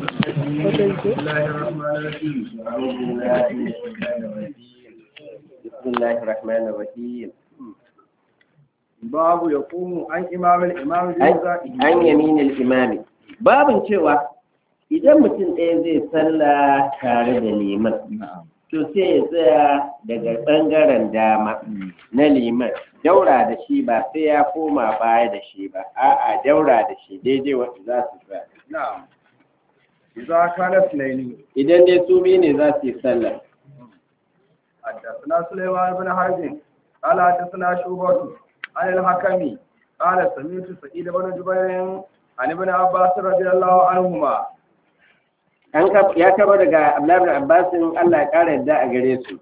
بسم الله الرحمن الرحيم أعوذ بالله من الشيطان الرجيم بسم الله الرحمن الرحيم باب يقوم عن إمام الإمام بوزائه an yaminil imami babin cewa idan mutum ɗaya zai sallah tare da liman to sai ya tsaya daga ɓangaren dama na liman daura da shi ba sai ya koma baya da shi ba a'a daura da shi daidai wanda za su tsaya نعم إذا كان اثنين idan dai su biyu ne za su yi sallah حدثنا سليمان بن حرب قال حدثنا شعبة عن الحكم قال سمعت سعيد بن جبير عن ابن عباس رضي الله عنهما an kaf- ya kaba daga Abdullahi bin Abbasin Allah ya ƙara yadda a gare su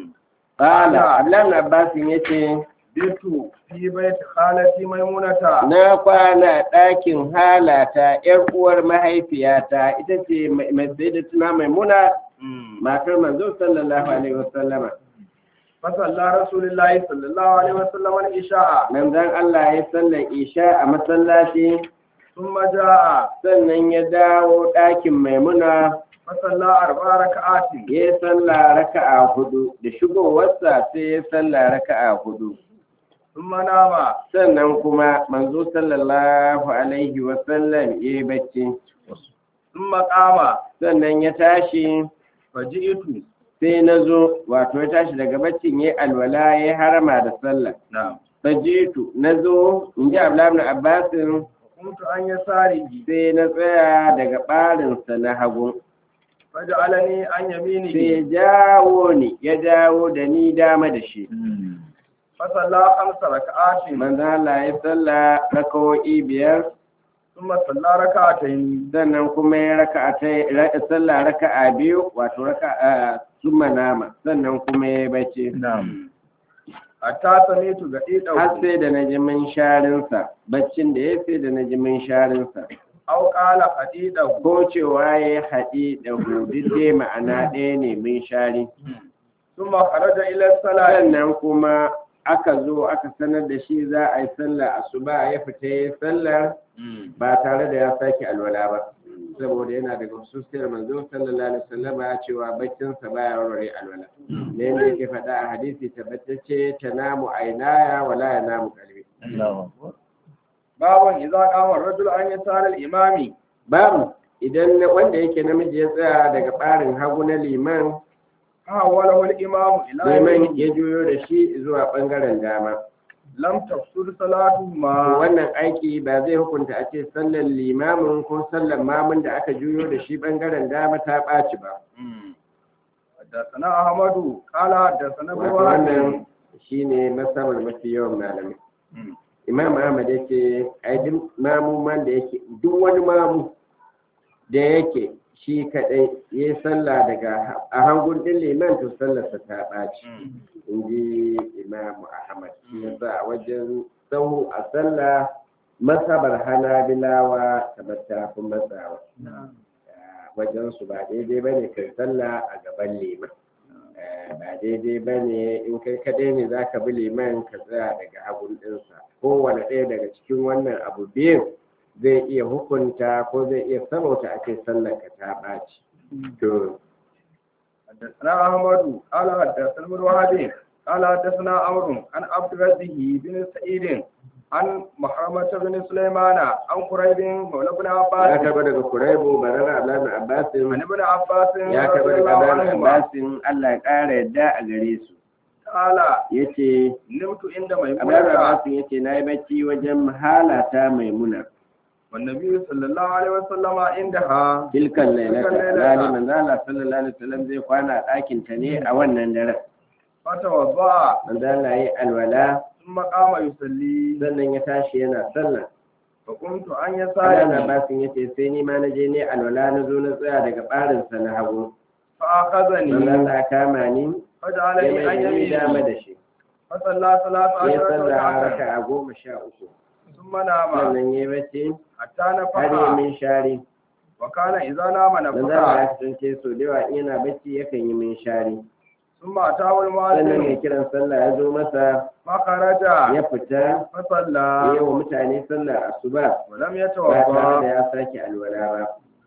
qala Abdullahi bin Abbasin yace بيت في بيت خالتي ميمونة na kwana ɗakin halata ‘yar uwar mahaifiyata ita ce mai sai da tuna maimuna matar manzo sallallahu alaihi wasallama فصلى رسول الله صلى الله عليه وسلم العشاء manzon Allah ya sallar isha a masallaci ثم جاء sannan ya dawo ɗakin maimuna فصلى أربع ركعات ya yi sallah raka'a hudu da shigowarsa sai ya sallah raka'a hudu ثم نام sannan kuma manzo sallallahu alaihi wasallam ya yi bacci ثم قام sannan ya tashi فجئت sai na zo wato ya tashi daga baccin ya alwala ya harama da sallah نعم fajitu na zo in ji abdullahi abbasin وقمت عن يساره sai na tsaya daga ɓarinsa na hagu فجعلني عن sai يمينه ya jawo ni ya jawo da ni dama da shi فصلى خمس ركعات manzo Allah ya salla rakawo'i biyar ثم صلى ركعتين sannan kuma ya raka'a ta sallah raka'a biyu wato raka'a summa nama sannan kuma ya bace نعم حتى سمعت غديده har sai da na ji min sharinsa baccin da ya sai da na ji min sharinsa أو قال غديده ko cewa ya haɗi da hudu dai ma'ana ɗaya ne min shari ثم خرج إلى الصلاة sannan kuma aka zo aka sanar da shi za a yi sallah asuba ya fita ya sallar ba tare da ya sake alwala ba saboda yana daga hususiyar manzo sallallahu alaihi wasallam ya cewa baccinsa baya warware alwala ne ne yake faɗa a hadisi tabbatacce tanamu ainaya wala yanamu qalbi باب إذا قام الرجل عن يسار الإمام babu idan wanda yake namiji ya tsaya daga ɓarin hagu na liman حاوله الإمام إلى liman يمينه ya juyo da shi zuwa ɓangaren dama لم tafsir صلاتهما wannan aiki ba zai hukunta a ce sallar limamin ko sallar mamun da aka juyo da shi ɓangaren dama ta ɓaci ba حدثنا أحمد قال حدثنا wato ابن wannan shine masabar mafi yawan malamai imam ahmad yake ai duk mamuman da yake duk wani mamu da yake shi kadai ya yi sallah daga a hangun din liman to sallarsa ta ɓaci in ji imam ahmad shi yasa a wajen sahu a sallah masabar hanabilawa kamar ta fi matsawa wajen su ba daidai bane kai sallah a gaban liman Eh, ba daidai ba ne in kai kaɗai ne za ka bi liman ka tsaya daga hagun ɗinsa kowane ɗaya daga cikin wannan abu biyun zai iya hukunta ko zai iya sabauta ake sallar ka ta ɓaci to حدثنا أحمد قال حدثنا ابن وهب قال حدثنا عمرو عن عبد الرزاق بن سعيد عن محرمة بن سليمان عن قريب مولى بن ya عباس karɓa daga kuraibu barara abdullahi abbasin عن ابن عباس ya رضي karɓa daga الله abdullahi عنهما abbasin allah ya ƙara yadda a gare su قال ya ce نمت عند abdullahi ميمونة abbasin ya ce na yi bacci wajen halata maimuna والنبي صلى الله عليه وسلم عندها tilkan lailata lailata. alhali manzo Allah sallallahu alaihi wasallam zai kwana a ɗakin ta ne a wannan daren فتوضأ manzo Allah yi alwala ثم قام يصلي sannan ya tashi yana sallah فقمت عن Allah يساره basin yace sai ni ma na je ne alwala na zo na tsaya daga barin sa na hagu manzo فأخذني Allah ya kama ni ya فجعلني عن mai da dama يمينه da shi فصلى ثلاث ya عشرة sallah ركعة raka'a goma sha uku ثم نام sannan ya bacci حتى har ya نفخ min shari وكان إذا نام manzo Allah نفخ ya kasance so da yawa in yana bacci yakan yi min shari ثم أتاه sannan mai المؤذن kiran sallah ya zo masa فخرج ya fita فصلى ya yi wa mutane sallar asuba ولم ba tare da يتوضأ ya sake alwala ba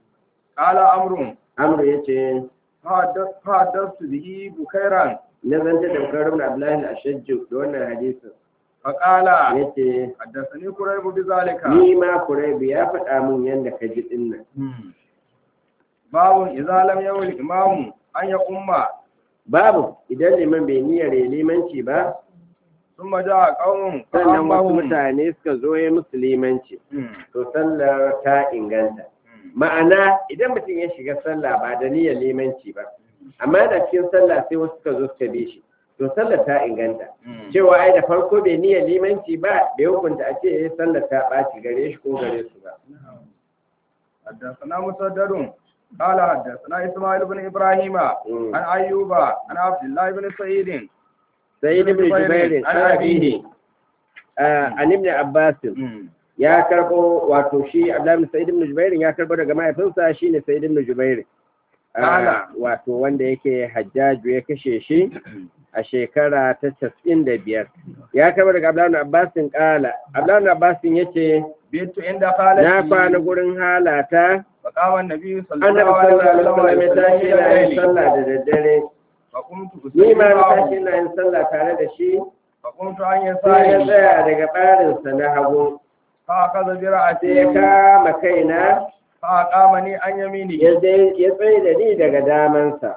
قال عمرو amru yace فحدث- فحدثت به بكيرا na zanta da bukar ibn abdullahi al-ashajju da wannan hadisin فقال yace حدثني قريب بذلك ni ma kuraibu ya faɗa min yanda ka ji din nan باب إذا لم يول الإمام أن يقوم babu idan liman bai niyyar ya limanci ba ثم جاء قوم sannan wasu فأمهم mutane suka zo ya musu limanci to sallar ta inganta ma'ana idan mutum ya shiga sallah ba da niyyar limanci ba amma da cikin sallah sai wasu suka zo suka bi shi to sallar ta inganta cewa ai da farko bai niyyar limanci ba bai hukunta a ce ya sallar ta ɓaci gare shi ko gare su ba حدثنا مسدد قال حدثنا إسماعيل بن إبراهيم مم. عن أيوب عن عبد الله بن سعيد sai ibn jubair an abihi an ibn abbas ya karbo wato shi abdullahi sa'id ibn jubair ya karbo daga mahaifinsa shine sa'id ibn jubair Kala. wato wanda yake hajjaju ya kashe shi a shekara ta casa'in da biyar ya karbo daga abdullahi abbas kala abdullahi abbas yace بيت عند خالتي na kwana gurin halata فقام النبي صلى annabi الله عليه sallallahu alaihi wasallam ya tashi وسلم yana yin إلى sallah da daddare فقمت ni ma na tashi أصلي yana yin sallah tare da shi فقمت عن sai ya يساري tsaya daga ɓarinsa na hagu فأخذ sai ya برأسي kama kaina فأقامني عن يمينه ya dai- ya tsaye da ni daga damansa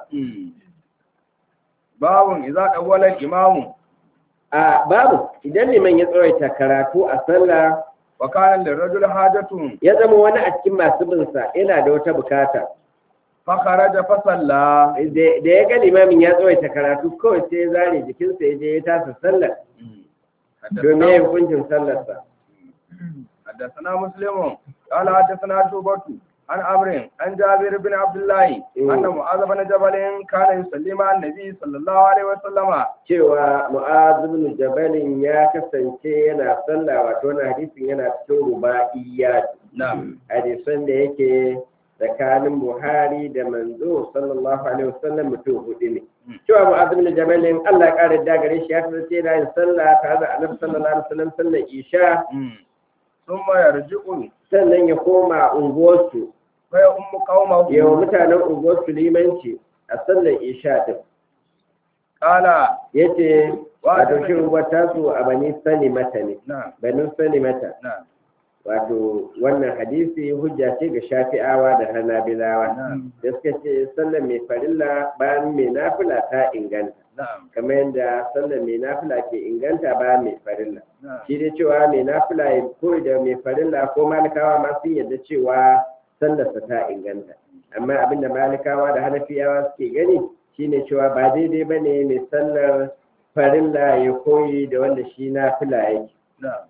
باب إذا أول الإمام a babu idan liman ya tsawaita karatu a sallah وكان للرجل حاجة ya zama wani a cikin masu binsa yana da wata bukata فخرج فصلى da da ya ga limamin ya tsawaita karatu kawai sai ya zare jikinsa ya je ya tasa sallar domin ya hukuncin sallarsa حدثنا مسلم قال حدثنا شعبة عن عمرو عن جابر بن عبد الله مم. أن معاذ بن جبل كان يصلي مع النبي صلى الله عليه وسلم cewa mu'az ibn jabalin ya kasance yana sallah wato wannan hadisin yana cikin rubaiyat نعم hadisan da yake tsakanin buhari da manzo sallallahu alaihi wasallam mutum hudu ne cewa mu'az ibn jabalin Allah ya kare da gare shi ya kasance yana yin sallah tare da annabi sallallahu alaihi wasallam sallar isha ثم يرجع sannan ya koma unguwarsu فيؤم قومه yawa mutanen unguwarsu limanci a sallar isha din قال yace wato shi unguwar tasu a bani sani mata ne نعم banin sani mata نعم wato wannan hadisi hujja ce ga shafi'awa da hanabilawa نعم da suka ce sallar mai farilla bayan mai nafila ta inganta نعم kamar yadda sallar mai nafila ke inganta bayan mai farilla نعم shi dai cewa mai nafila ya koyi da mai farilla ko malikawa ma sun yadda cewa sallarsa ta inganta amma abinda malikawa da hanafiyawa suke gani shine cewa ba daidai ba ne mai sallar farilla ya koyi da wanda shi nafila yake نعم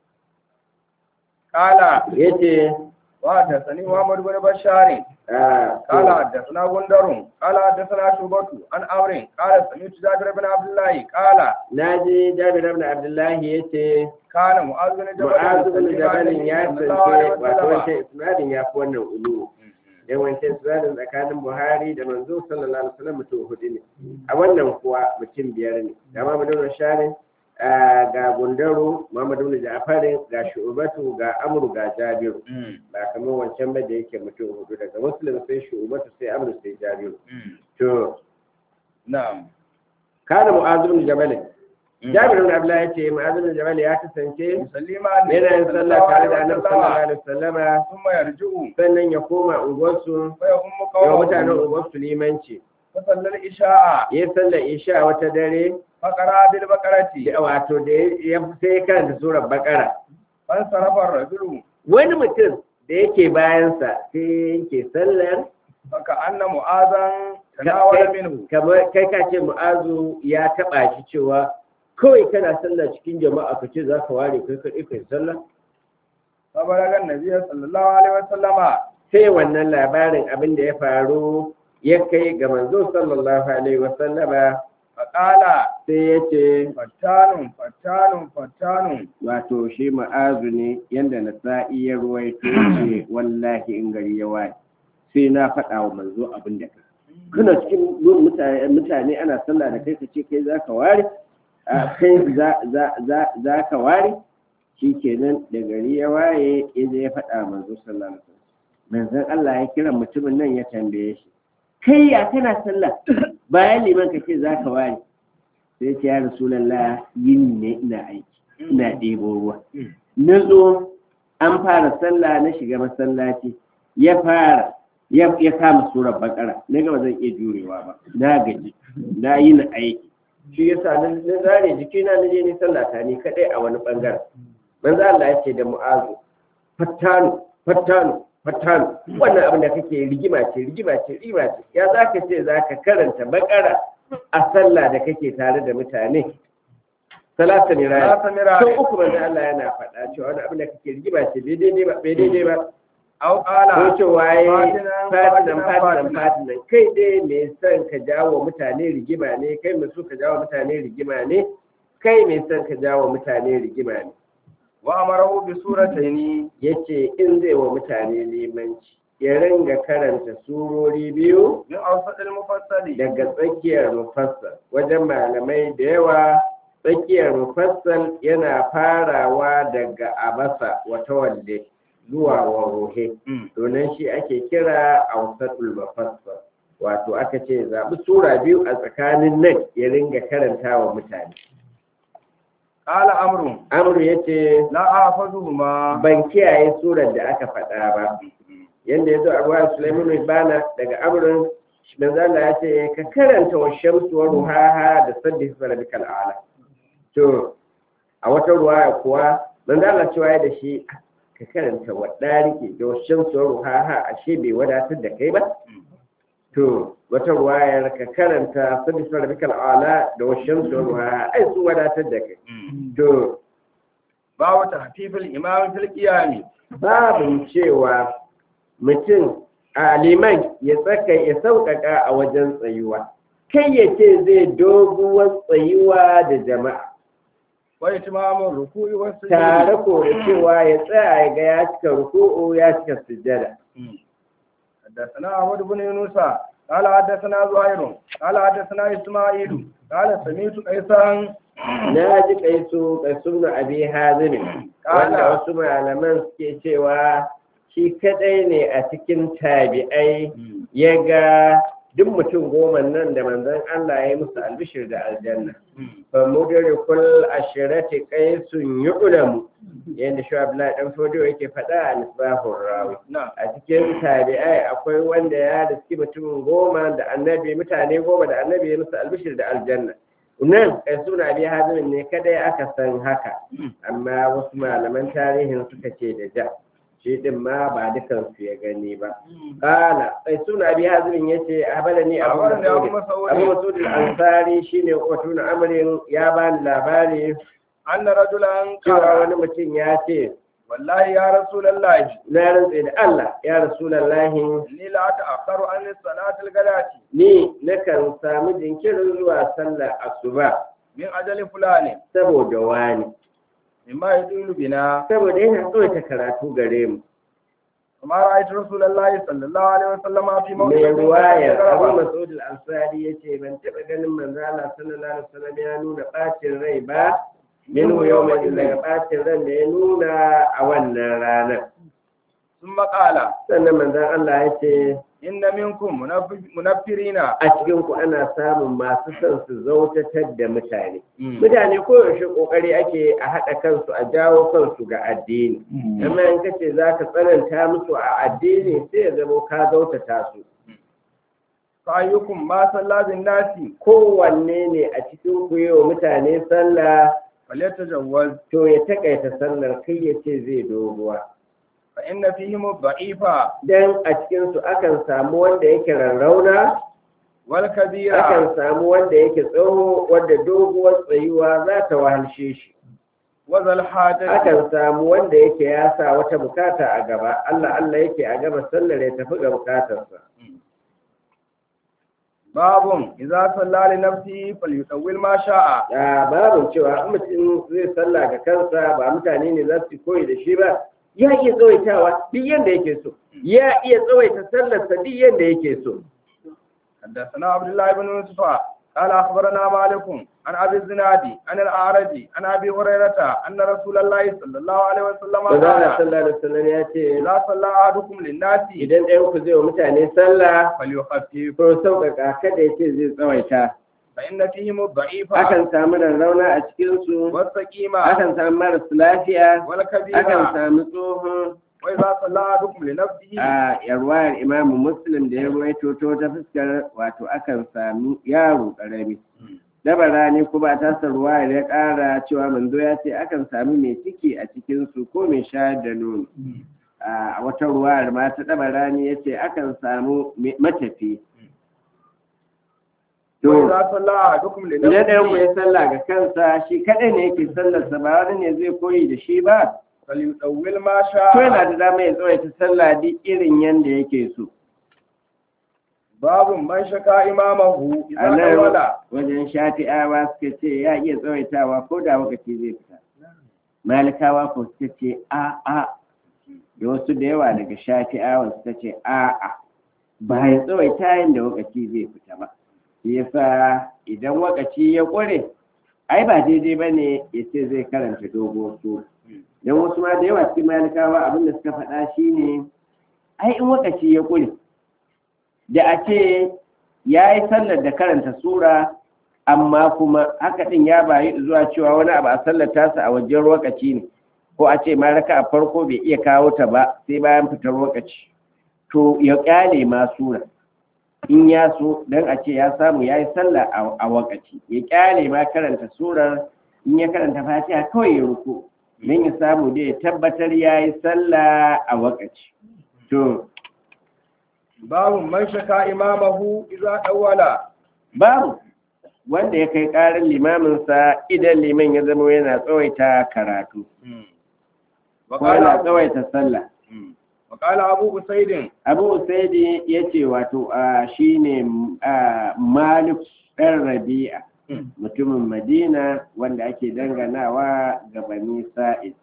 قال yace وحدثني محمد بن بشار ah, قال حدثنا غندر قال حدثنا شعبة عن عمرو قال سمعت جابر بن عبد الله قال na ji jabir ibn abdullahi yace كان معاذ بن جبل mu'azu bin يصلي مع jabalin النبي ya صلى الله عليه tsaye wato وسلم. wancan isnadin ya fi wannan ulu dan wancan isnadin tsakanin buhari da manzo sallallahu alaihi wasallam mutum hudu ne a wannan kuwa mutum biyar ne ga mamadu rasharin ga gundaro mamadu bin ja'farin ga shu'batu ga amru ga jabiru ba kamar wancan ba da yake mutum hudu daga muslim sai shu'batu sai amru sai jabiru to نعم kana mu'azu bin jabalin jabir bin abdullahi yace mu'azu bin jabal ya kasance يصلي مع النبي yana yin صلى sallah الله tare da عليه annabi sallallahu وسلم alaihi wasallama ثم يرجع sannan ya koma unguwarsu فيؤم ga mutanen قومه unguwarsu limanci فصلى العشاء ya sallar isha wata dare فقرأ بالبقرة da- wato da ya sai ya karanta surar bakara فانصرف الرجل wani mutum da yake bayansa sai yake sallar فكأن معاذا تناول منه kamar kai ka ce mu'azu ya taba shi cewa kawai kana sallah cikin jama'a ka ce za ka ware kai kaɗai kai sallah فبلغ النبي صلى الله عليه وسلم sai wannan labarin abin da ya faru ya kai ga manzo sallallahu alaihi wasallama فقال sai ya ce فتان فتان فتان wato shi ma'azu ne yadda na sa'i ya ruwaito ce wallahi in gari ya waye sai na faɗa wa manzo abin da kai kana cikin gun mutane mutane ana sallah da kai ka ce kai za ka ware a kai za za za za ka ware shi kenan da gari ya waye ya je ya faɗa wa manzo sallallahu alaihi wasallam manzon Allah ya kira mutumin nan ya tambaye shi kai ya kana sallah bayan liman ka ce zaka ware sai ce ya rasulullah yin ne ina aiki ina ɗebo ruwa na zo an fara sallah na shiga masallaci ya fara ya ya kama surar bakara na gaba zan iya jurewa ba na gaji na yi na aiki shi yasa na na zare jikina na je ni sallah ta ni kadai a wani bangaren manzo Allah ya ce da mu'azu fattanu fattanu fattanu wannan abin da kake rigima ce rigima ce rigima ce ya zaka ce zaka karanta bakara a sallah da kake tare da mutane salasa ne raya Salasa miraya. sau uku manzo Allah yana faɗa cewa wani abin da kake rigima ce bai daidai ba bai daidai ba au qala ko cewa ya fatinan, fatinan fatinan, fatinan fatinan. fatinan kai dai mai son ka jawo mutane rigima ne kai mai so ka jawo mutane rigima ne kai mai son ka jawo mutane rigima ne wa amarahu bi surataini yace in zai wa mutane limanci ya ringa karanta surori biyu min awsadil mufassali daga tsakiyar mufassal wajen malamai da yawa tsakiyar mufassal yana farawa daga abasa wata walle zuwa waruhe Mm. domin shi ake kira awsatul mufassal wato aka ce zaɓi sura biyu a tsakanin nan ya ringa karanta wa mutane qala amru amru yace la ahfazuhuma ban kiyaye surar da aka faɗa ba yanda ya zo a ruwan Sulaiman Ibana daga Amrun manzo Allah ya ce ka karanta wa shamsu wa ruhaha da sabbi hisba rabbikal a'la to a wata ruwaya kuwa manzo Allah cewa ya da shi ka karanta wa dariki da wa shamsu wa ruhaha ashe bai wadatar da kai ba to wata ruwayar ka karanta sabbi hisba rabbikal a'la da wa shamsu wa ruhaha ai su wadatar da kai to babu tahfifil imam fil qiyami babin cewa mutum a liman ya tsaka ya sauƙaƙa a wajen tsayuwa kai ya ce zai doguwar tsayuwa da jama'a wa itmamu ruku'i was tare ko da cewa ya tsaya ya ga ya cika ruku'u ya cika sujjada حدثنا أحمد بن يونس قال حدثنا زهير قال حدثنا إسماعيل قال سمعت قيسا na ji kaisu kaisu na abi hazimi wanda wasu malaman suke cewa shi kadai ne a cikin tabi'ai ya ga duk mutum goma nan da manzon Allah ya yi musu albishir da aljanna fa mudrikul ashirati qaisun yu'lamu yanda shi Abdullahi dan Fodio yake faɗa a misbahur rawi نعم a cikin tabi'ai akwai wanda ya riski mutum goma da annabi mutane goma da annabi ya musu albishir da aljanna nan qaisun abi hazim ne kadai aka san haka amma wasu malaman tarihin suka ce da ja shi din ma ba dukansu ya gani ba Kala, sai suna abi hazirin ya ce, Abalani Abu أخبرني أبو Mas'ud. Abu مسعود Mas'ud al-Ansari shine Qutun Amrin ya bani labari أن رجلا cewa قال wani mutum ya ce, والله يا رسول الله Na rantse da Allah, ya Rasulullahi, إني لا أتأخر عن الصلاة الغداة ni nakan samu jinkirin zuwa sallar asuba من أجل فلان saboda wani. مما يدل بنا Saboda yana tsawaita karatu gare mu. وما رأيت رسول الله صلى الله عليه وسلم في موضع Mai ruwayar Abu غربا Mas'ud al-Ansari ya ce, Ban taɓa ganin manzo Allah sallallahu alaihi wasallam ya nuna ɓacin rai ba, minhu yawma daga bacin ran da ya nuna a wannan ranar ثم قال sannan manzon Allah ya ce إن منكم منف- منفرين a cikin ku ana samun masu son su zautatar da mutane mutane koyaushe kokari ake a haɗa kansu a jawo kansu ga addini amma in kace za ka tsananta musu a addini sai ya zama ka zautata su فأيكم ما صلى بالناس kowanne ne a cikin ku yi wa mutane sallah فليتجوز to ya takaita sallar kai ya ce zai doguwa فإن فيهم الضعيف dan a cikinsu akan samu wanda yake rarrauna والكبير akan samu wanda yake tsoho wanda doguwar tsayuwa za ta wahalshe shi وذا الحاجة akan samu wanda yake ya sa wata bukata a gaba Allah Allah yake a gaba sallar ya tafi ga bukatarsa باب إذا صلى لنفسه فليطول ما شاء a babin cewa in mutum zai sallah ga kansa ba mutane ne za su koyi da shi ba ya iya tsawaitawa duk yanda yake so ya iya tsawaita sallarsa duk yanda yake so حدثنا عبد الله بن يوسف قال أخبرنا مالك عن أبي الزناد عن الأعرج عن أبي هريرة أن رسول الله صلى الله عليه وسلم Manzo Allah قال sallallahu alaihi wasallam ya ce إذا صلى أحدكم للناس idan ɗayan ku zai wa mutane sallah فليخفف ko sauƙaƙa kada ya ce zai tsawaita فإن فيهم الضعيف akan samu rarrauna a cikinsu والسقيم akan samu maras lafiya والكبير akan samu tsohon وإذا صلى أحدكم لنفسه a yarwayar imamu muslim da ya ruwaito ta wata fuskar wato akan sami yaro ƙarami dabara ne kuma ta ruwayar ya ƙara cewa manzo ya ce akan sami mai ciki a cikinsu ko mai shayar da nono a wata ruwayar ma ta dabara ne ya ce akan samu mai- matafi to وإذا صلى أحدكم idan ɗayan ku لنفسه ya sallah ga kansa shi kaɗai ne yake sallarsa ba wani ne zai koyi da shi ba فليطول ما to yana شاء da dama ya tsawaita sallah duk irin yanda yake so باب من شكا إمامه a إذا nan أول wajen shafi'awa suka ce ya iya tsawaitawa ko da lokaci zai fita malikawa ko suka ce a a da wasu da yawa daga shafi'awa suka ce a a ba ya tsawaita yin da lokaci zai fita ba shi yasa idan lokaci ya ƙware ai ba daidai ba ne ya ce zai karanta dogo su don wasu ma da yawa cikin malikawa abinda suka faɗa shine ai in lokaci ya ƙure da a ce ya yi sallar da karanta sura amma kuma haka ɗin ya bayi zuwa cewa wani abu a sallar tasa a wajen lokaci ne ko a ce ma raka a farko bai iya kawo ta ba sai bayan fitar lokaci to ya kyale ma sura in ya so don a ce ya samu ya yi sallah a- a wakaci ya kyale ma karanta surar in ya karanta fatiha kawai ya ruku don ya samu dai ya tabbatar ya yi sallah a wakaci to باب من شكا إمامه إذا أول babu wanda ya kai ƙarin limaminsa idan liman ya zama yana tsawaita karatu ko وقال yana أبو, tsawaita sallah وقال أبو أسيد abu usaidi ya ce wato a shi ne malik ɗan rabi'a mutumin madina wanda ake danganawa ga bani sa'id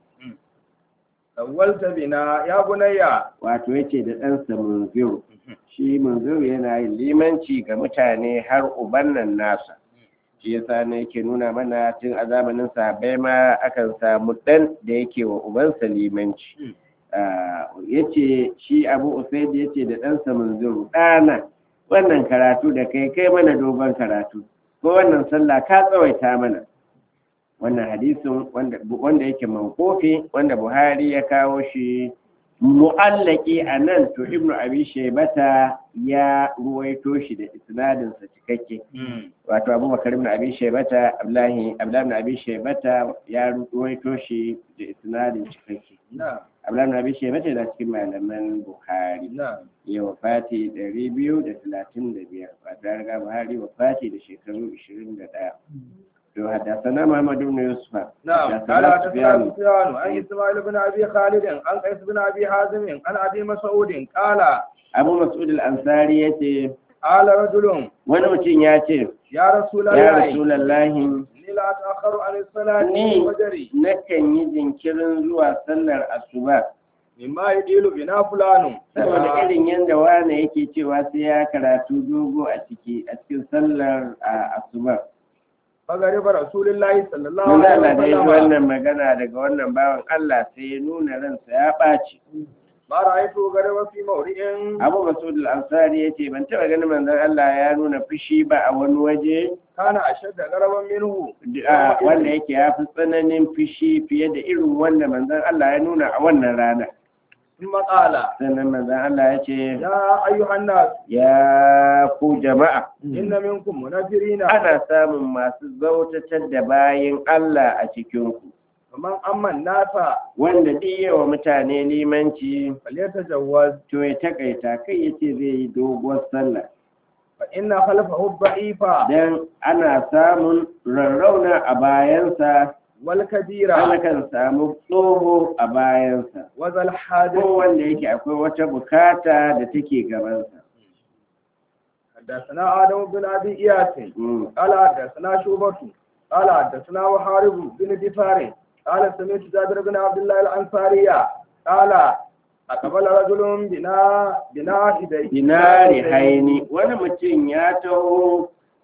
أولت بنا يا بني wato ya ce da ɗansa munziru shi munziru yana yin limanci ga mutane har uban nan nasa shi yasa ne yake nuna mana tun a zamanin sahabbai ma akan samu ɗan da yake wa ubansa limanci ya ce shi abu usaid ya ce da ɗansa munziru ɗana wannan karatu da kai kai mana dogon karatu ko wannan sallah ka tsawaita mana wannan hadisin wanda wanda yake mankofi wanda buhari ya kawo shi mu'allaki a nan to ibnu abi shaybata ya ruwaito shi da isnadin sa cikakke wato abubakar ibn abi shaybata abdullahi abdullahi ibn abi shaybata ya ruwaito shi da isnadin cikakke نعم abdullahi ibn abi shaybata da cikin malaman buhari نعم ya wafati ɗari biyu da talatin da biyar wato ya riga buhari wafati da shekaru ishirin da ɗaya to haddasa muhammadu ibn yusuf نعم حدثنا قال حدثنا سفيان. سفيان عن اسماعيل بن ابي خالد عن قيس بن ابي حازم عن ابي مسعود قال abu mas'ud al-ansari yace قال رجل wani mutum ya ce يا رسول ya الله rasulallahi اني لا اتاخر عن الصلاه ni الفجر nakan yi jinkirin zuwa sallar asuba مما يديل بنا فلان saboda irin yadda wane yake cewa sai ya karatu dogo a ciki a cikin sallar a asuba فغرب رسول الله صلى الله Manzo عليه Allah da ya ji وسلم wannan magana daga wannan bawan Allah sai ya nuna ransa ya ɓaci ما رايته غرب في موضع Abu Mas'ud al-Ansari yace ban taɓa ganin manzon Allah ya nuna fushi ba a wani waje كان اشد غربا منه a wanda yake ya fi tsananin fushi fiye da irin wanda manzon Allah ya nuna a wannan rana ثم قال sannan manzon Allah ya ce يا ايها الناس ya ku jama'a ان منكم منافرين ana samun masu zautatar da bayin Allah a cikinku ومن اما الناس wanda ɗiye wa mutane limanci فليتجوز to ya takaita kai yace zai yi doguwar sallah فإن خلفه الضعيف dan ana samun rarrauna a bayansa والكبير ana kan samu tsoho a bayansa وذا الحاجة ko wanda yake akwai wata bukata da take gabansa حدثنا آدم بن أبي إياس Mm. قال حدثنا شوبة قال حدثنا وحارب بن دفار قال سمعت جابر بن عبد الله الأنصاري قال أقبل رجل بنا بنا هدي dinari haini wani mutum ya taho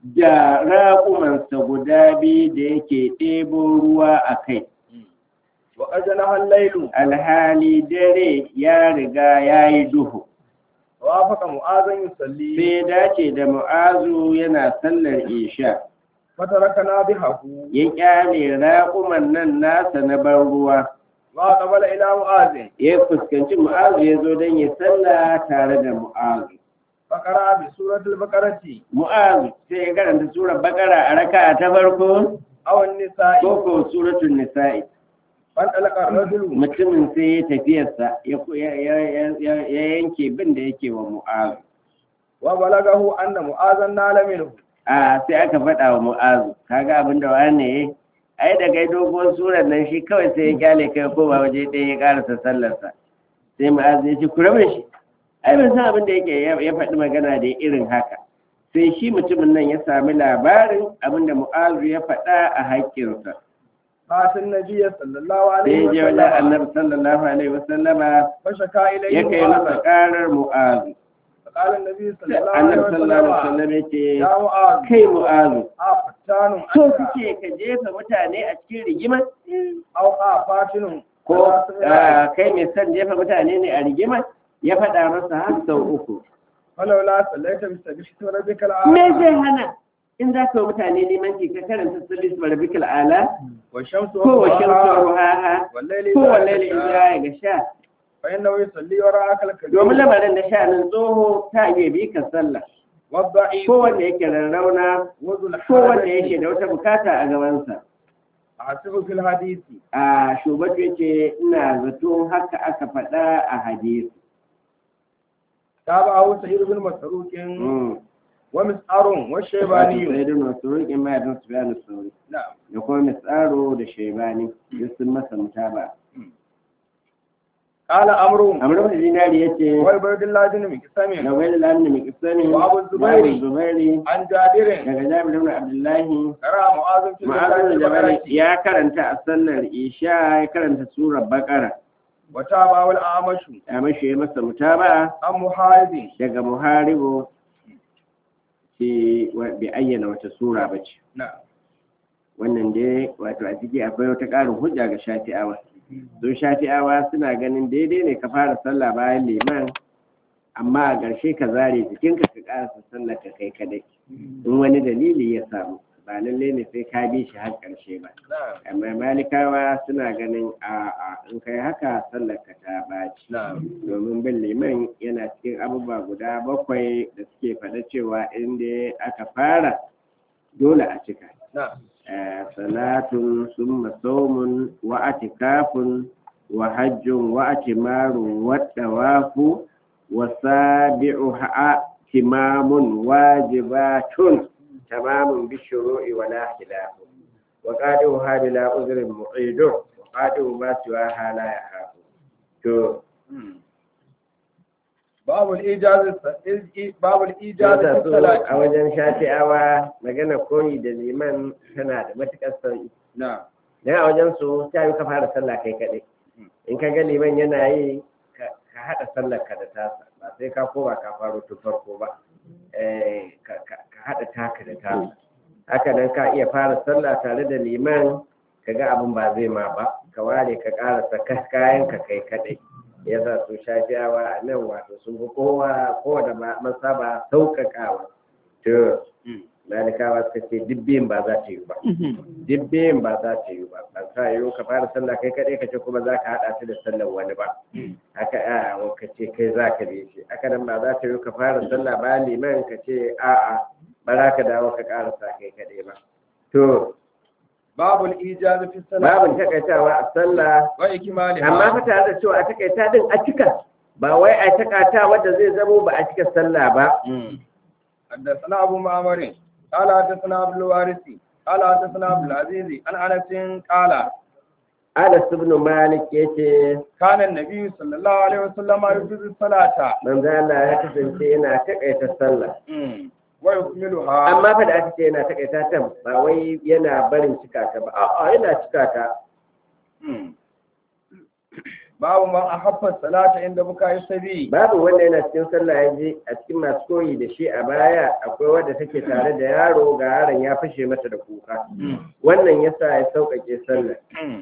da raƙumansa guda biyu da yake ɗebo ruwa a kai وقد جنح الليل alhali dare ya riga ya yi duhu وافق معاذ يصلي sai dace da mu'azu yana sallar isha فتركنا بها ya kyale raƙuman nan nasa na ban ruwa وأقبل إلى معاذ ya fuskanci mu'azu ya zo don ya salla tare da mu'azu فقرأ بسورة البقرة mu'azu sai ya karanta surar bakara a raka ta farko أو النساء ko ko suratul nisa'i فانطلق الرجل mutumin sai ya tafiyarsa ya ya- ya- ya- ya yanke bin da yake wa mu'azu وبلغه أن معاذا نال منه a sai aka faɗa wa mu'azu kaga abin da wane ya ai da kai dogon surar nan shi kawai sai ya kyale kai ko ba waje ɗaya ya karasa sallarsa sai mu'azu ya ce ku rabu da shi ai ban san abin da yake ya ya faɗi magana da irin haka sai shi mutumin nan ya sami labarin abin da mu'azu ya faɗa a haƙƙinsa فات النبي صلى الله عليه sai ya je wajen وسلم annabi sallallahu alaihi wasallama فشكا ya إليه kai masa معاذ ƙarar mu'azu فقال النبي صلى الله عليه annabi sallallahu alaihi وسلم wasallam ya ce يا معاذ kai mu'azu أفتان so أنت suke ka jefa mutane a cikin rigima أو أفاتن ko ah, kai mai son jefa mutane ne a rigima ya faɗa masa har sau uku ولولا صليت بسبيل ربك me الأعلى zai hana in za ka wa mutane neman ki ka karanta salis barbikal ala والشمس ko wa shamsu وضحاها ruhaha والليل ko wa إذا laili يغشى idza ga sha فإنه يصلي وراءك الكبير domin lamarin da sha'anin tsoho ta iya bi ka sallah والضعيف ko wanda yake rarrauna وذو ko wanda الحاجة yake da wata bukata a gabansa أحسب في الحديث a shubatu yace ina zato haka aka faɗa a hadisi تابعه سعيد بن مسروق Mm. ومسعر Wato والشيباني sai da masu riƙin mahaifin su bayan sauri نعم da kuma misaro da shaibani duk sun masa mutaba قال أمر amr ibn dinari yace وعبيد الله بن da مكسم wani lamin mai kisani Wa Abu Zubairi. zubairi عن جابر daga jabir ibn abdullahi قرأ معاذ في ma'azin البقرة jabari ya karanta a sallar isha ya karanta surar bakara وتابعه الأعمش ya mashi ya masa mutaba عن محارب daga muharibu ce wa- bai ayyana wata sura ba ce نعم wannan dai wato a ciki akwai wata ƙarin hujja ga shafi'awa don shafi'awa suna ganin daidai ne ka fara sallah bayan liman amma a ƙarshe ka zare jikinka ka ƙarasa sallar ka kai kadai in wani dalili ya samu ba lalle ne sai ka bi shi har ƙarshe ba نعم amma malikawa suna ganin a a in kai haka sallar ka ta ɓaci نعم domin bin liman yana cikin abubuwa guda bakwai da suke faɗa cewa inda aka fara dole a cika نعم آه، صلاة ثم صوم واعتكاف وحج واعتمار والطواف وسابعها تمام واجبات تمام بالشروع ولا خلاف وقادرها بلا عذر معيد وقادر ما سواها لا يخاف تو باب الإيجاز الس- باب الإيجاز yasa في so الصلاة a wajen shafi'awa magana koyi da liman tana da matuƙar sauƙi نعم dan a wajen su ta yi ka fara sallah kai kaɗai in ka ga liman yana yi ka ka haɗa sallar ka da tasa ba sai ka koma ka faro tun farko ba Eh, ka ka- ka haɗa taka da tasa haka nan ka iya fara sallah tare da liman ka ga abin ba zai ma ba ka ware ka ƙarasa kas- kayan ka kai kaɗai ya sa su shafiyawa a nan wato sun fi kowa kowane ma- masaba sauƙaƙawa to malikawa suka ce duk biyun ba za ta yi ba duk biyun ba za ta yi ba ba sa yiwu ka fara sallah kai kaɗai ka ce kuma za ka haɗa ta da sallar wani ba haka a ka ce kai za ka bi shi haka nan ba za ta yiwu ka fara sallah ba liman ka ce a'a ba za ka dawo ka ƙarasa kai kaɗai ba to باب الإيجاز في الصلاة babin takaitawa a sallah وإكمالها amma fa tare da cewa a takaita din a cika ba wai a takaita wanda zai zamo ba a cika sallah ba حدثنا أبو معمر قال حدثنا عبد الوارث قال حدثنا عبد العزيز عن أنس قال Anas ibn Malik yace كان النبي صلى الله عليه وسلم يجوز الصلاة manzo Allah ya kasance yana takaita sallah ويكملها amma fa da aka ce yana takaita ta ba wai yana barin cika ta ba a'a yana cika ta babu man ahabba salata inda buka yi sabi babu wanda yana cikin sallah ya je a cikin masu koyi da shi a baya akwai wadda take tare da yaro ga yaron ya fashe mata da kuka wannan yasa ya sauƙaƙe sallah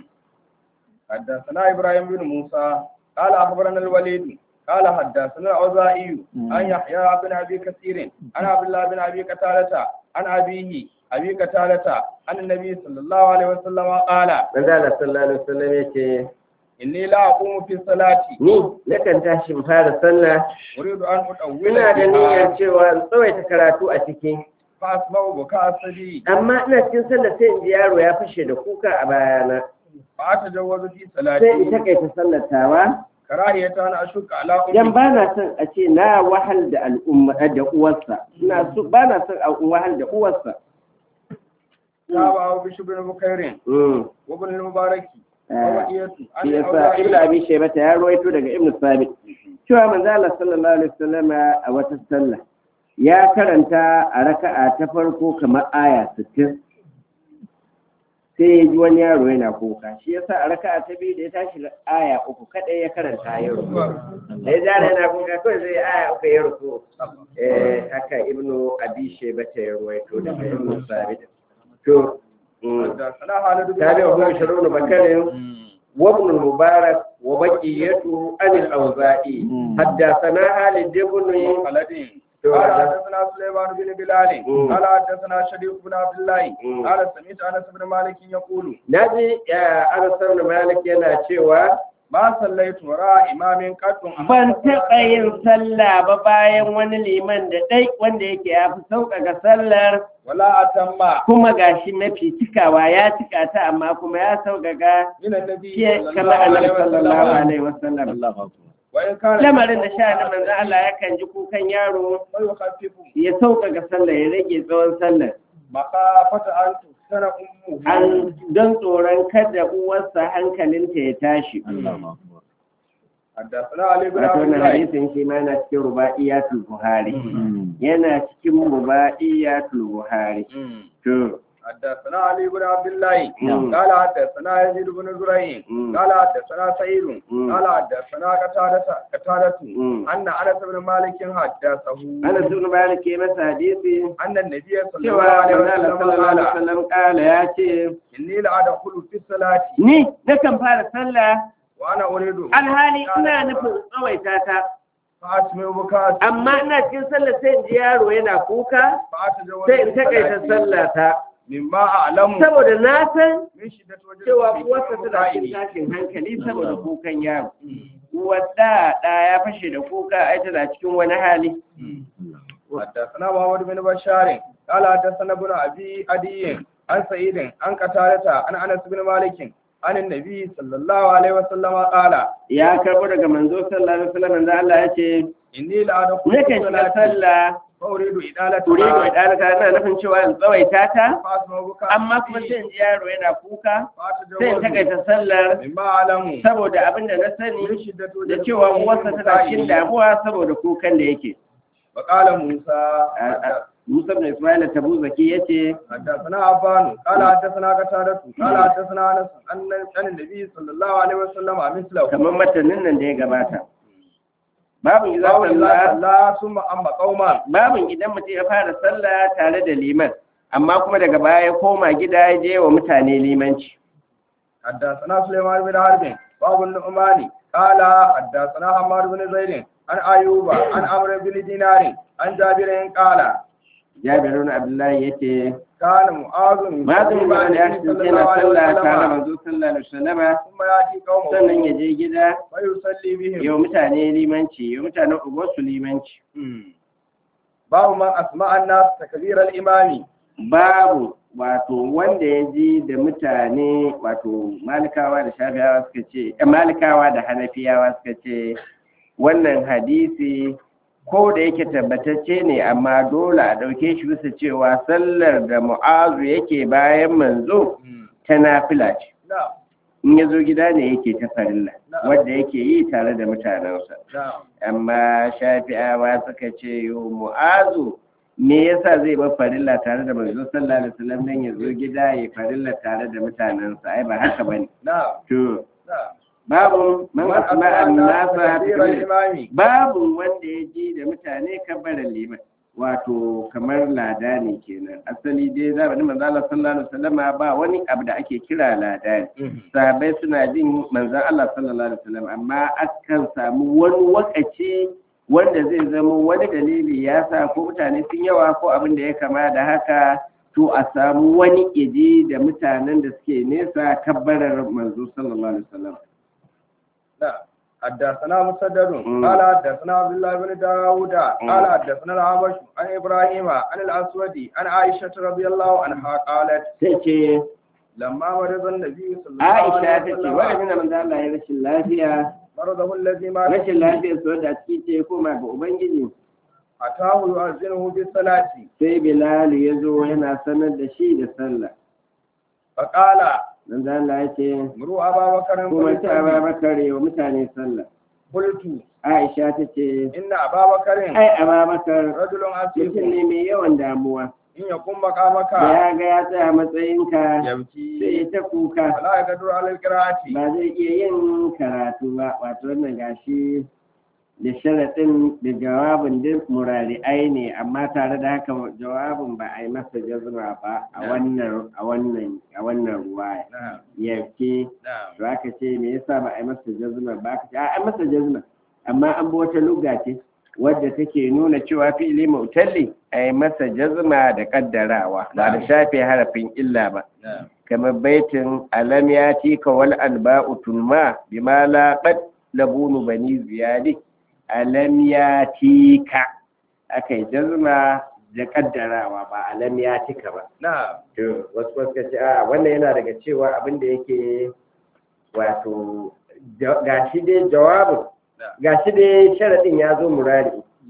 حدثنا إبراهيم بن موسى قال أخبرنا الوليد قال حدثنا الأوزاعي عن يحيى بن أبي كثير عن عبد الله بن أبي قتادة عن أبيه أبي قتادة عن النبي صلى الله عليه وسلم قال manzo Allah sallallahu alaihi wasallam yace إني لا أقوم في الصلاة ni nakan tashi in fara sallah أريد أن أطول ina da فيها niyyar cewa in tsawaita karatu a ciki فأسمع بكاء الصبي amma ina cikin sallah sai in ji yaro ya fashe da kuka a bayana فأتجوز في sai in صلاتي takaita sallatawa كراهية أن أشك على dan أمي ba na son a ce na wahal da al'umma da uwarsa ina so ba na son a wahal da uwarsa تابعه بشر بن بكير Mm. وابن المبارك Ah, ووئية عن shi yasa ibnu الأوزاعي abi shaybata ya rawaito daga ibnu sabit cewa manzo Allah sallallahu alaihi wasallam a wata sallah ya karanta a raka'a ta farko kamar aya 60 sai ya ji wani yaro yana kuka shi yasa a raka'a ta biyu da ya tashi aya uku kadai ya karanta ya ruku da ya jara yana kuka kawai zai aya uku ya ruku eh haka ibnu abi shaybata ya rawaito daga ibnu sabit to mm. حدثنا خالد بن تابعه عبد شرون بكر وابن المبارك وبقيته عن الأوزاعي حدثنا خالد بن خالد تو قال هذا. حدثنا سليمان بن بلال مم. قال حدثنا شريف بن عبد الله مم. قال سمعت انس بن مالك يقول naji ya Anas ibn Malik yana cewa ما صليت وراء امام قد ban taɓa yin sallah ba bayan wani liman da ɗai wanda yake ya fi sauƙaƙa sallar ولا اتم kuma gashi mafi cikawa ya cika ta amma kuma ya sauƙaƙa من النبي shi صلى kama الله عليه annabi sallallahu وسلم alaihi wasallam وان كان lamarin da sha na manzo Allah yakan ji kukan yaro ويخفف ya sauƙaƙa sallar ya rage tsawon sallar مخافة ان تفتن امه an don tsoron kada uwarsa hankalinta ya tashi. حدثنا علي بن Wato عبد wannan الله hadisin shi ma yana cikin ruba'iyatul Buhari. Yana cikin ruba'iyatul Buhari. To, حدثنا علي بن عبد الله مم. قال حدثنا يزيد بن زريع مم. قال حدثنا سعيد مم. قال حدثنا قتادة قتادة مم. أن أنس بن مالك حدثه ana sun bayan ke masa hadisi أن النبي صلى الله cewa عليه Manzala وسلم sallallahu alaihi قال wasallam kala ya ce, إني لأدخل في الصلاة Ni nakan fara sallah وأنا أريد alhali ina nufin tsawaita ta, فأسمع بكاء amma ina cikin sallah sai in ji yaro yana kuka فأتجوز sai in في takaita صلاتي sallah ta. مما أعلم Saboda na san من شدة وجه cewa في uwarsa tana cikin بكائه. tashin hankali saboda kukan yaro. Uwar da ɗa ya fashe da kuka ai tana cikin wani hali. حدثنا محمد بن بشار قال حدثنا ابن ابي عدي عن سعيد عن قتادة عن انس بن مالك عن النبي صلى الله عليه وسلم قال Ya karɓo daga manzo sallallahu alaihi wasallam manzo Allah ya ce اني لادخل nakan في shiga صلاتي sallah فاريد ادالتها turidu idalata ina nufin cewa in tsawaita ta فاسمع بكاء amma kuma sai in ji yaro yana kuka sai in فاتجوز takaita sallar مما اعلم saboda abin da na من sani شدة da وجه cewa في uwarsa tana cikin بكائه. damuwa saboda kukan da yake. وقال موسى Musa bin Ismail Tabuzaki yace حدثنا عفان قال حدثنا قتادة قال حدثنا انس عن عن النبي صلى الله عليه وسلم مثله kamar matanin nan da ya gabata. Babu idza babu sallah Allah sallah summa amma qauman babin idan mutum ya fara sallah tare da liman amma kuma daga baya ya koma gida ya je wa mutane limanci حدثنا سليمان بن حرب باب النعمان قال حدثنا حماد بن زيد عن ايوب عن عمرو بن دينار عن جابر قال jabirun abdullahi yace كان معاذ mazin ba da ya kasance na sallah tare da manzo sallallahu alaihi wasallam ثم ياتي قومه sannan ya je gida فيصلي بهم yau mutane limanci yau mutanen ubansu limanci باب من اسمع الناس تكبير الامام babu wato wanda ya ji da mutane wato malikawa da shafiyawa suka ce eh, malikawa da hanafiyawa suka ce wannan hadisi ko da yake tabbatacce ne amma dole a ɗauke shi bisa cewa sallar da mu'azu yake bayan manzo ta nafila ce نعم in ya zo gida ne yake ta farilla wadda yake yi tare da mutanensa نعم amma shafi'awa suka ce yo mu'azu me yasa zai bar farilla tare da manzo sallallahu alaihi wasallam dan ya zo gida ya farilla tare da mutanensa ai ba haka bane نعم to نعم babu man من asma أسمع الناس an-nasa تكبير bi الإمام babu wanda ya ji da mutane kabbaran liman wato kamar lada ne kenan asali dai zamanin manzo Allah sallallahu alaihi wasallam ba wani abu da ake kira lada ne sahabbai suna jin manzon Allah sallallahu alaihi wasallam amma akan samu wani wakaci wanda zai zama wani dalili ya sa ko mutane sun yawa ko abin da ya kama da haka to a samu wani iji da mutanen da suke nesa kabbarar manzo sallallahu alaihi wasallam نعم. حدثنا مسدد مم. قال حدثنا عبد الله بن داود قال حدثنا الأعمش عن إبراهيم عن الأسود عن عائشة رضي الله عنها قالت sai ce لما مرض النبي صلى الله Aisha عليه ta ce وسلم wa'azin da manzo Allah ya rashin lafiya مرضه الذي مات rashin lafiyar su wadda ciki ce ya koma ga Ubangiji أتاه يؤذنه بالصلاة sai Bilal ya zo yana sanar da shi da sallah فقال manzo Allah ya ce مروا أبا بكر kuma ta فليصلي. Abubakar wa mutane sallah قلت Aisha ta ce إن أبا بكر ai Abubakar رجل mutum عسيف ne mai yawan damuwa إن يقوم da مقامك ya ga ya tsaya matsayinka sai يبكي ya ta kuka فلا يقدر على القراءة ba zai iya yin karatu ba wato wannan gashi da sharaɗin da jawabin duk murari'ai ne amma tare da haka jawabin ba a yi masa jazma ba a wannan a wannan a wannan ruwaya نعم yarke نعم to aka ce me yasa ba a yi masa jazma ba aka ce a an masa jazma amma an bi wata lugga ce wadda take nuna cewa fi'ili mu'talli a yi masa jazma da kaddarawa ba da shafe harafin illa ba نعم kamar baitin alam ya tika wal alba'u tulma bima la qad labunu bani ziyadi alam ya tika akai jazma da kaddarawa ba alam ya tika ba نعم to wasu wasu ka ce a wannan yana daga cewa abin da yake wato ja- gashi dai jawabin gashi dai sharadin ya zo murari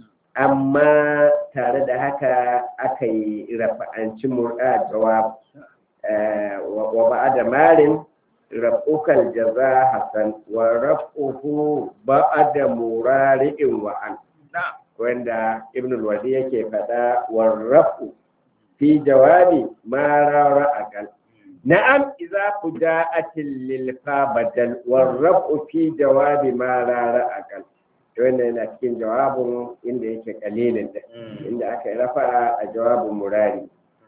amma tare da haka aka yi rafa'anci mur'a jawab eh, wa wa ba'ada marin raf'ukal jaza hasan wa raf'uhu ba'ada murari'in wa an نعم wanda ibn al-wadi yake faɗa wa raf'u fi jawabi ma rara akal na'am idza fuja'atil lil fa badal wa raf'u fi jawabi ma rara akal to wannan yana cikin jawabin inda yake kalilin da inda aka yi rafa a jawabin murari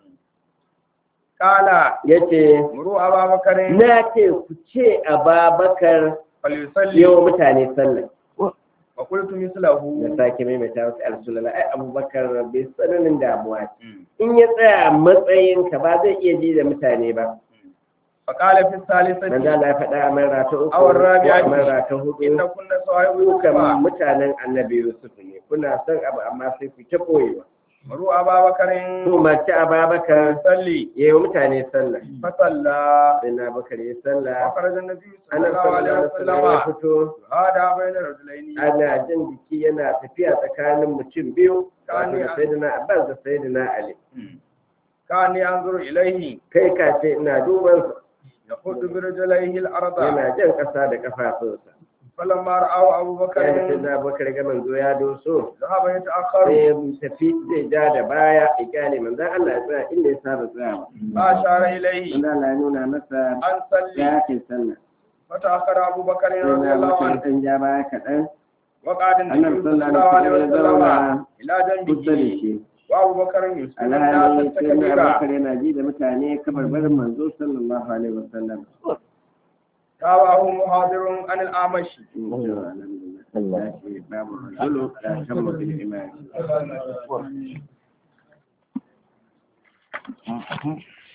قال yace مروا أبا بكر na ce ku ce ababakar فليصلي yawa mutane sallah وقلت مثله da sake maimaita wasu rasulullah ai abubakar bai tsananin damuwa ce in ya tsaya matsayinka ba zai iya ji da mutane ba فقال في manzo الثالثة Allah ya faɗa a mara ta uku Awar Rabi'a ko a mara ta hudu إن كنا صاحب kukan يوسف mutanen annabi Yusuf ne kuna son abu amma sai ku ta koyewa مروا أبا بكر to mace Ababakar فليصلي yayi wa mutane sallah فصلى sai na bakar yi sallah وخرج النبي صلى annabi الله عليه sallallahu alaihi wasallam ya وسلم fito هذا بين الرجلين ana jin jiki yana tafiya tsakanin mutum biyu Kani wato da a- sayyidina Abbas da sayyidina Ali كان ينظر إليه kai ka ce ina duban sa يخد برجليه الأرض yana jan ƙasa da kafafunsa فلما رآه أبو kai da بكر sayyidina Abubakar ga manzo ya doso ذهب sai يتأخر ya tafi zai ja da baya ya kyale manzon Allah ya tsaya inda ya saba tsayawa فأشار إليه manzon Allah ya nuna masa أن صلي ya kai sallah فتأخر أبو بكر sai رضي na الله bakar عنه dan ja baya kaɗan وقعد annabi النبي صلى sallallahu الله alaihi عليه wasallam ya وسلم zauna إلى kusa da جنبه shi وأبو بكر يسمع الناس alhali sai na التكبير bakar yana ji da mutane kamar barin manzo sallallahu alaihi wasallam تابعه محاضر عن الأعمش alhamdulillah babu rajulu la tamma bil iman